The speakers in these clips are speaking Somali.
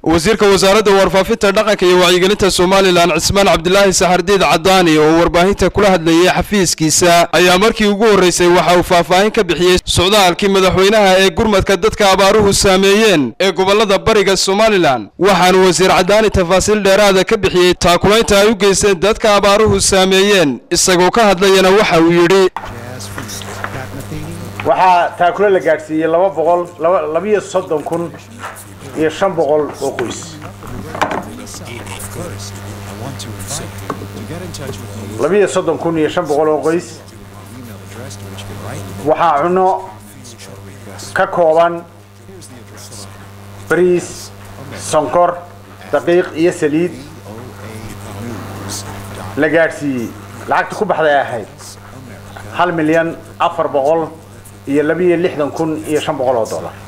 wasiirka wasaaradda warfaafinta dhaqanka iyo wacyigelinta somalilan cismaan cabdilaahi saxardiid cadaani oo warbaahinta kula hadlayay xafiiskiisa ayaa markii ugu horreysay waxa uu faahfaahin ka bixiyey socdaalkii madaxweynaha ee gurmadka dadka abaaruhu saameeyeen ee gobollada bariga somalilan waxaanu wasiir cadaani tafaasiil dheeraada ka bixiyey taakulaynta ay u geysteen dadka abaaruhu saameeyeen isagoo ka hadlayana waxa uu yidhi waxaa taakule la gaadhsiiyey laba boqol labiyo soddon kun iyo shan boqol oo qoys labiyo soddon kun iyo shan boqol oo qoys waxaa cunno ka kooban bariis sonkor daqiiq iyo saliid la gaadhsiiyey lacagta ku baxday ahayd hal milyan afar boqol iyo labiyo lixdan kun iyo shan boqol oo dollar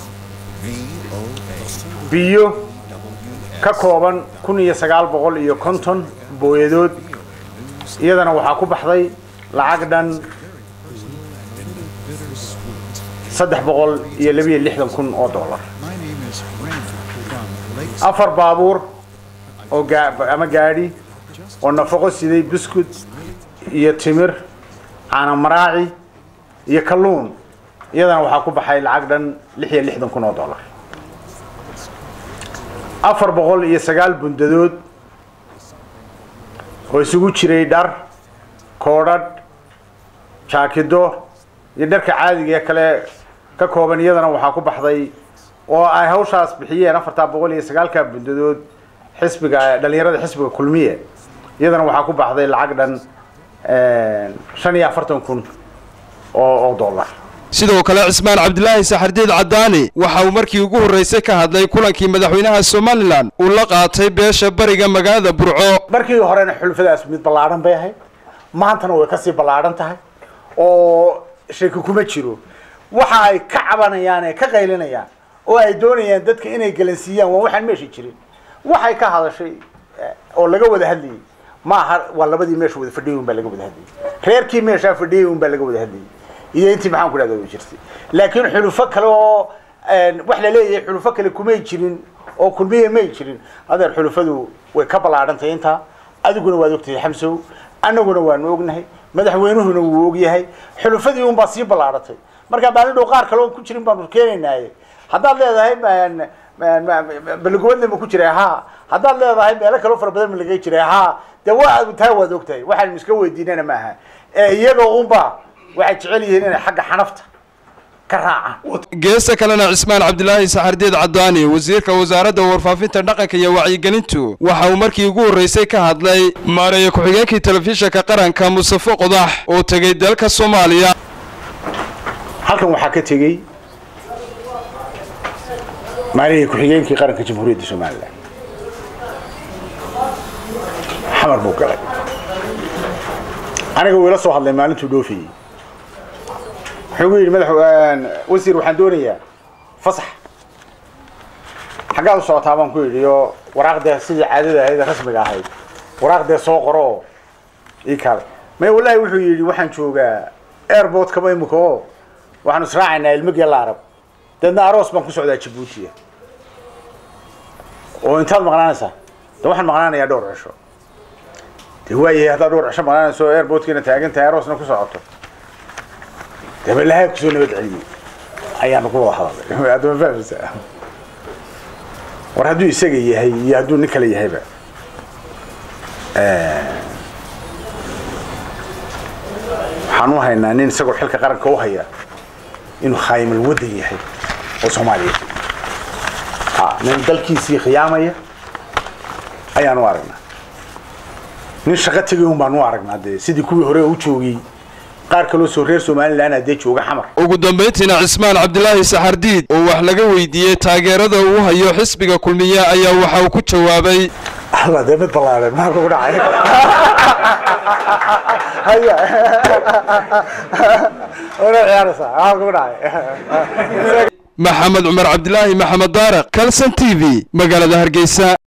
biyo ka kooban kun iyo sagaal boqol iyo konton booyadood iyadana waxaa ku baxday lacag dhan saddex boqol iyo labiyo lixdan kun oo dollar afar baabuur oo ama gaadhi oo nafaqo siday buskud iyo timir caana maraaci iyo kalluun iyadana waxaa ku baxay lacag dhan lix iyo lixdan kun oo dollar afar boqol iyo sagaal bundadood oo isugu jiray dhar koodhadh jaakido iyo dharka caadiga ee kale ka kooban iyadana waxaa ku baxday oo ay hawshaas bixiyeen afartaa boqol iyo sagaalka bundadood xisbiga dhalinyarada xisbiga kulmiye iyadana waxaa ku baxday lacag dhan shan iyo afartan kun oo dollar sidoo kale cismaan cabdilaahi saxardiid cadaani waxa uu markii ugu horreysay ka hadlay kulankii madaxweynaha somalilan uu la qaatay beesha bariga magaalada burco markii horena xulfadaas mid ballaadhan bay ahayd maantana way kasii ballaadhan tahay oo shaki kuma jiro waxa ay ka cabanayaan ee ka qaylinayaan oo ay doonayaan dadka inay galansiiyaan waa waxaan meesha jirin waxay ka hadashay oo laga wada hadlayay maaha waa labadii meesha wada fadhiyay un baa laga wada hadlayay reerkii meeshaa fadhiyay un baa laga wada hadlayay iyo intii maxaan ku dhahda way jirtay laakiin xulufo kale oo wax la leeyahay xulufo kale kumay jirin oo kulmiye may jirin adeer xulufadu way ka ballaadhantahay intaa adiguna waad ogtahay xamsow annaguna waanu ognahay madaxweynuhuna wuu ogyahay xulufadii un baa sii ballaadhatay marka maalin dhow qaar kale oon ku jirin baanu keenaynaaye haddaad leedahay balgoodna ma ku jiray ha haddaad leedahay meelo kaloo fara badan ma laga jiray ha dee waa taa waad ogtahay waxaanu iska weydiinana maaha ee iyagoo unba waxay jecel yihiin inay xagga xanafta ka raacaan geesta kalena cismaan cabdilaahi saxardiid cadaani wasiirka wasaaradda warfaafinta dhaqanka iyo wacyigelintu waxa uu markii ugu horreysay ka hadlay maareeye ku-xigeenkii telefishinka qaranka mustafe qodax oo tegey dalka soomaaliya halkan waxaa ka tegey maareeye ku-xigeenkii qaranka jamhuuriyadda somalilan xamar buu galay aniga wuu ila soo hadlay maalintuu dhoofayey wuxuu gu yidhi madax wasiir waxaan doonayaa fasax xaggaad u socotaa baan ku yidhi oo waraaqdee sidii caadada ahayd ee rasmiga ahayd waraaqdee soo qoro oo ii kaale may wallaahi wuxuu yidhi waxaan joogaa airport kama imika oo waxaanu israacaynaa ilmigii la arab deedna aroos baan ku socdaa jabuutiya oo intaad maqnaanaysaa de waxaan maqnaanayaa dhowr cisho de waayahay haddaad dhowr cisho maqnaanayso airportkiina taagan tahay aroosna ku socoto dabalahaa kusoo nabad celiyey ayaanu ku wada hadalay adama fahmaysaa war hadduu isaga yahay iyo hadduu nin kale yahayba waxaan u haynaa nin isagoo xilka qaranka u haya inuu khaayimal waddan yahay oo soomaaliya nin dalkiisii khiyaamaya ayaan u aragnaa nin shaqo tegay un baan u aragnaa dee sidii kuwii hore u joogay qaar kaloo soo reer somalilan adee jooga xamar ugu dambayntiina cismaan cabdilaahi saxardiid oo wax laga weydiiyey taageerada uu hayo xisbiga kulmiye ayaa waxa uu ku jawaabay alla dee mid ballaadhan maxaa kugu dhacay haya wana ciyaaraysaa maxaa kugu dhacay maxamed cumar cabdilaahi maxamed daaraq kalson t v magaalada hargeysa